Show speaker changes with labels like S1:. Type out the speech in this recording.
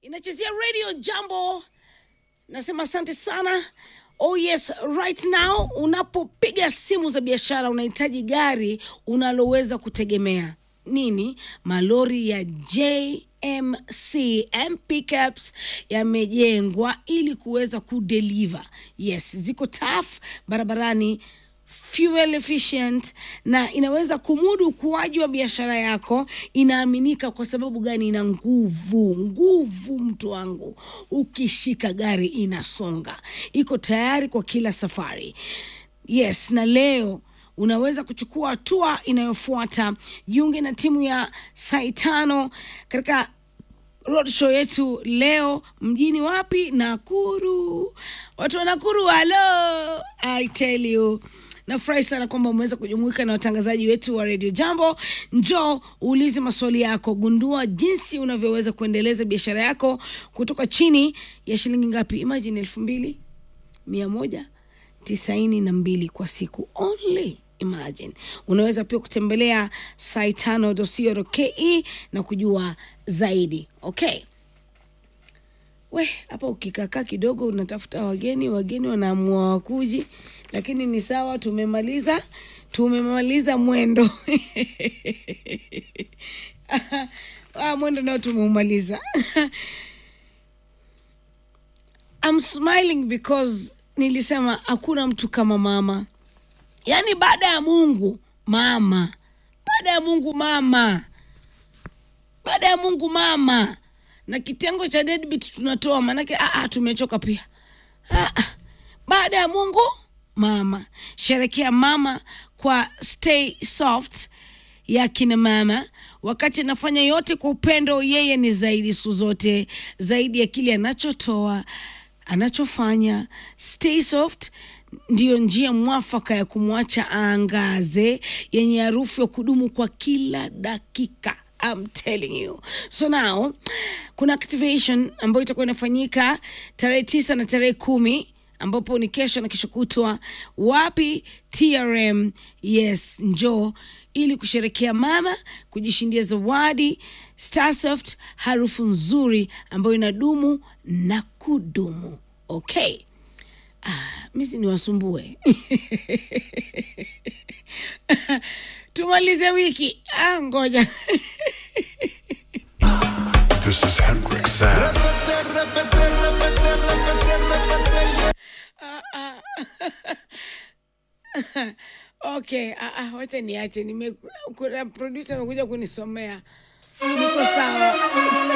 S1: inachezea radio jambo nasema asante sana oh yes right now unapopiga simu za biashara unahitaji gari unaloweza kutegemea nini malori ya jmc m pickups yamejengwa ili kuweza kudeliver yes ziko taf barabarani fuel efficient na inaweza kumudu ukuaji wa biashara yako inaaminika kwa sababu gani ina nguvu nguvu mtu wangu ukishika gari inasonga iko tayari kwa kila safari yes na leo unaweza kuchukua hatua inayofuata jiunge na timu ya saitano katika roadshow yetu leo mjini wapi nakuru watu wa nakuru halo i tell you nafurahi sana kwamba umeweza kujumuika na watangazaji wetu wa redio jambo njoo uulize maswali yako gundua jinsi unavyoweza kuendeleza biashara yako kutoka chini ya shilingi ngapi imagine elfu mbili mia moja tisaini na mbili kwa siku only imagine unaweza pia kutembelea saitano.co.ke na kujua zaidi okay we hapa ukikakaa kidogo unatafuta wageni wageni wanaamua wakuji lakini ni sawa tumemaliza tumemaliza mwendo ah, mwendo nao tumeumaliza I'm smiling because nilisema hakuna mtu kama mama yaani baada ya mungu mama baada ya mungu mama baada ya mungu mama na kitengo cha deadbeat tunatoa maanake ah, ah, tumechoka pia ah, ah. baada ya mungu mama sherekea mama kwa stay soft ya kina mama wakati anafanya yote kwa upendo yeye ni zaidi siku zote zaidi ya kile anachotoa anachofanya stay soft ndiyo njia mwafaka ya kumwacha aangaze yenye harufu ya kudumu kwa kila dakika I'm telling you. So now kuna activation ambayo itakuwa inafanyika tarehe tisa na tarehe kumi ambapo ni kesho na kesho kutwa wapi trm yes njoo ili kusherekea mama kujishindia zawadi starsoft harufu nzuri ambayo inadumu na kudumu okay ah, misi niwasumbue tumalize wiki ah, ngoja
S2: This is Hendrik Sam.
S1: okay ah, ah, wacha niache nime kuna producer amekuja kunisomea niko sawa